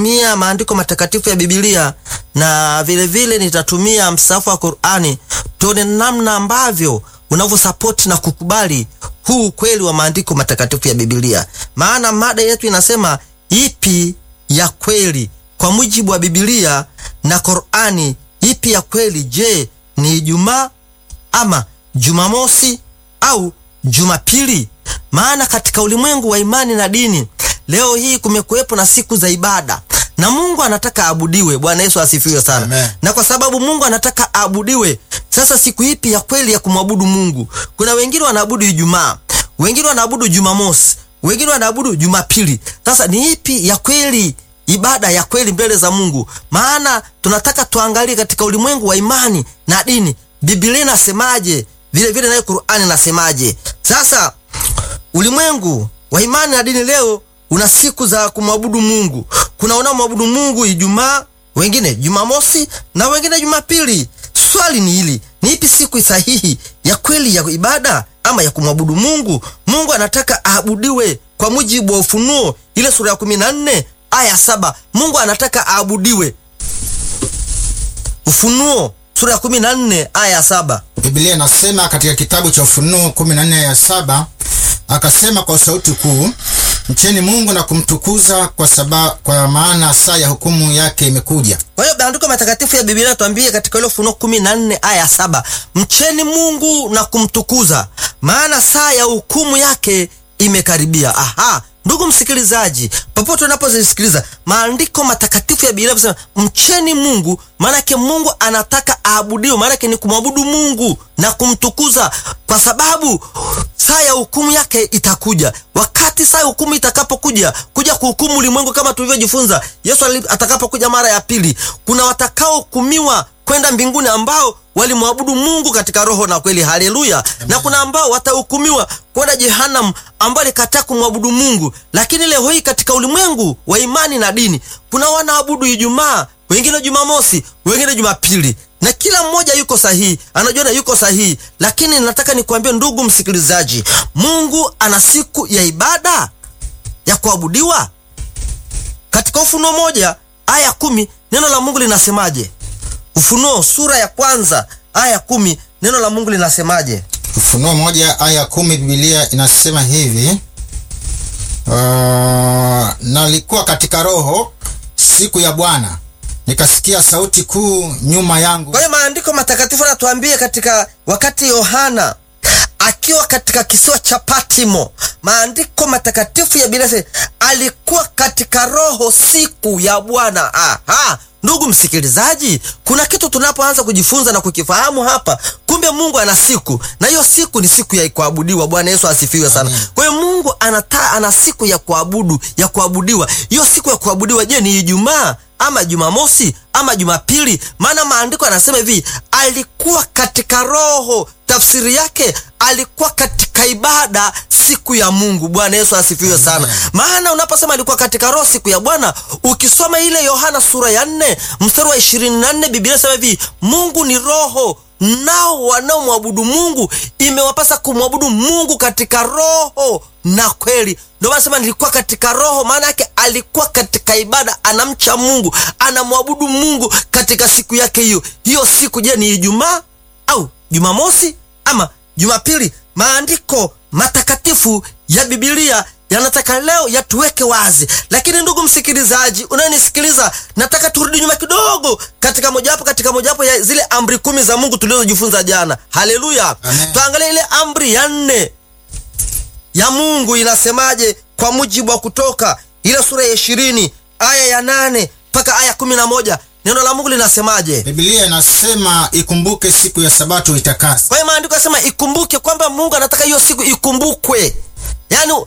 nitatumia maandiko matakatifu ya Biblia na vile vile nitatumia msahafu wa Qur'ani, tuone namna ambavyo unavyosapoti na kukubali huu ukweli wa maandiko matakatifu ya Biblia. Maana mada yetu inasema ipi ya kweli kwa mujibu wa Biblia na Qur'ani, ipi ya kweli? Je, ni Ijumaa ama Jumamosi au Jumapili? Maana katika ulimwengu wa imani na dini leo hii kumekuwepo na siku za ibada na Mungu anataka aabudiwe. Bwana Yesu asifiwe sana. Amen. Na kwa sababu Mungu anataka aabudiwe, sasa siku ipi ya kweli ya kumwabudu Mungu? Kuna wengine wanaabudu Ijumaa, wengine wanaabudu Jumamosi, wengine wanaabudu Jumapili. Sasa ni ipi ya kweli, ibada ya kweli mbele za Mungu? Maana tunataka tuangalie katika ulimwengu wa imani na dini, Biblia inasemaje, vile vile nayo Qur'ani inasemaje. Sasa ulimwengu wa imani na dini leo una siku za kumwabudu Mungu. Kuna wanaomwabudu Mungu Ijumaa, wengine Jumamosi na wengine Jumapili. Swali ni hili, ni ipi siku sahihi ya kweli ya ibada ama ya kumwabudu Mungu? Mungu anataka aabudiwe kwa mujibu wa Ufunuo ile sura ya 14 aya saba. Mungu anataka aabudiwe. Ufunuo sura ya 14 aya saba. Biblia inasema katika kitabu cha Ufunuo 14 ya saba, akasema kwa sauti kuu, mcheni Mungu na kumtukuza kwa sababu, kwa maana saa ya hukumu yake imekuja. Kwa hiyo maandiko matakatifu ya Biblia tuambie katika ile Ufunuo kumi na nne aya saba mcheni Mungu na kumtukuza, maana saa ya hukumu yake imekaribia. Aha, ndugu msikilizaji, popote unapozisikiliza maandiko matakatifu ya Biblia yanasema mcheni Mungu, maanake Mungu anataka aabudiwe, maanake ni kumwabudu Mungu na kumtukuza, kwa sababu saa ya hukumu yake itakuja. Wakati saa ya hukumu itakapokuja kuja kuhukumu ulimwengu, kama tulivyojifunza, Yesu ali- atakapokuja mara ya pili, kuna watakaohukumiwa kwenda mbinguni ambao walimwabudu Mungu katika roho na kweli. Haleluya! Na kuna ambao watahukumiwa kwenda jehanamu ambao alikataa kumwabudu Mungu. Lakini leo hii katika ulimwengu wa imani na dini kuna wanaabudu Ijumaa, wengine Jumamosi, wengine Jumapili, na kila mmoja yuko sahihi, anajiona yuko sahihi. Lakini nataka nikwambie ndugu msikilizaji, Mungu ana siku ya ibada ya kuabudiwa. Katika Ufunuo moja aya kumi neno la Mungu linasemaje? Ufunuo sura ya kwanza aya kumi neno la Mungu linasemaje? Ufunuo moja aya kumi Biblia inasema hivi uh, nalikuwa katika roho siku ya Bwana nikasikia sauti kuu nyuma yangu. Kwa hiyo maandiko matakatifu yanatuambia katika wakati Yohana akiwa katika kisiwa cha Patimo, maandiko matakatifu ya Biblia yanasema, alikuwa katika roho siku ya Bwana. Aha, ndugu msikilizaji, kuna kitu tunapoanza kujifunza na kukifahamu hapa. Kumbe Mungu ana siku, na hiyo siku ni siku ya kuabudiwa. Bwana Yesu asifiwe sana. Amen. Kwa hiyo Mungu anata, ana siku ya kuabudu ya kuabudiwa. Hiyo siku ya kuabudiwa, je, ni Ijumaa ama Jumamosi ama Jumapili? Maana maandiko yanasema hivi, alikuwa katika roho. Tafsiri yake alikuwa katika ibada siku ya Mungu. Bwana Yesu asifiwe sana. Maana unaposema alikuwa katika roho siku ya Bwana, ukisoma ile Yohana sura ya nne mstari wa ishirini na nne Biblia inasema hivi, Mungu ni roho nao wanaomwabudu Mungu imewapasa kumwabudu Mungu katika roho na kweli. Ndio maana sema nilikuwa katika roho, maana yake alikuwa katika ibada, anamcha Mungu, anamwabudu Mungu katika siku yake hiyo. Hiyo siku je, ni Ijumaa au Jumamosi ama Jumapili? Maandiko matakatifu ya Biblia yanataka leo yatuweke wazi. Lakini ndugu msikilizaji, unayenisikiliza, nataka turudi nyuma kidogo katika mojawapo katika mojawapo ya zile amri kumi za Mungu tulizojifunza jana. Haleluya! Amen. Tuangalie ile amri ya nne ya Mungu inasemaje, kwa mujibu wa Kutoka ile sura ya ishirini aya ya nane mpaka aya kumi na moja neno la Mungu linasemaje? Biblia inasema ikumbuke siku ya sabato itakase. Kwa hiyo maandiko yanasema ikumbuke kwamba Mungu anataka hiyo siku ikumbukwe. Yaani